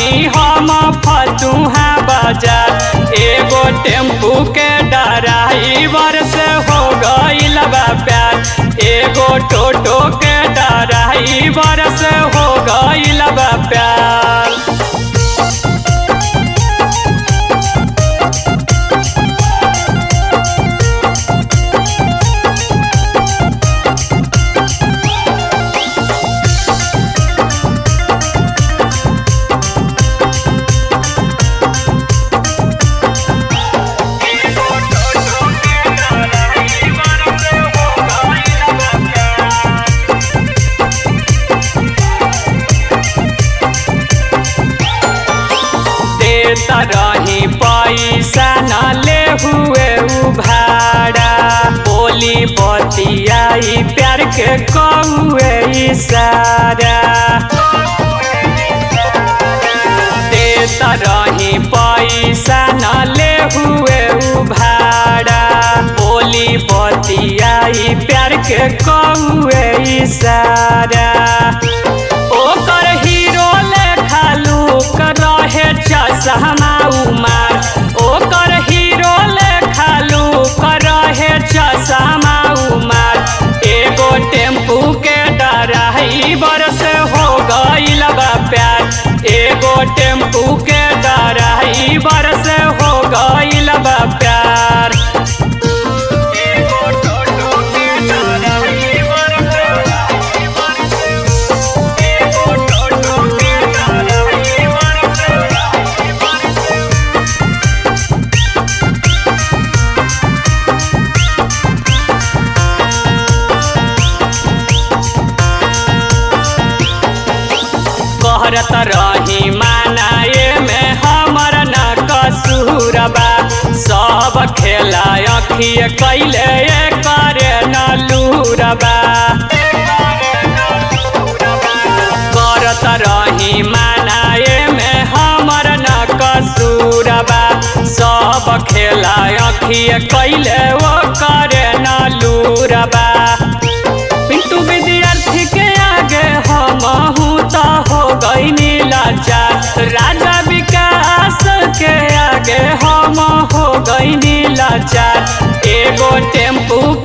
रही हम फतुहा बाजार एगो टेम्पू के ड्राइवर से हो गईल बा प्यार एगो टोटो के ड्राइवर से हो गईल बा प्यार देता रही पैसा न ले हुए उ भाड़ा बोली बतियाई प्यार के कौए इशारा देता रही पैसा न ले हुए उ भाड़ा बोली बतियाई प्यार के कौए इशारा ओकर हीरो लेखा लूक रहे चसहमा उमार ओकर हीरो लेखा लूक रहे चसहमा उमार एगो टेम्पू के ड्राइवर से हो गईल बा प्यार एगो टेम्पू के ड्राइवर से हो गईल बा प्यार एगो टोटो के ड्राइवर से एगो टोटो के ड्राइवर से कहरत रही मानाए में हमर न कसूरबा सब खेला अखिए कैले करे न लूरबा करत रही मानाए में हमर न कसूरबा सब खेला अखिए कैले ओ करे न लूरबा पिंटू विद्यार्थी के आगे हम तो हो गई लाचार राजा विकास के आगे हम हो गई लाचार एगो टेम्पू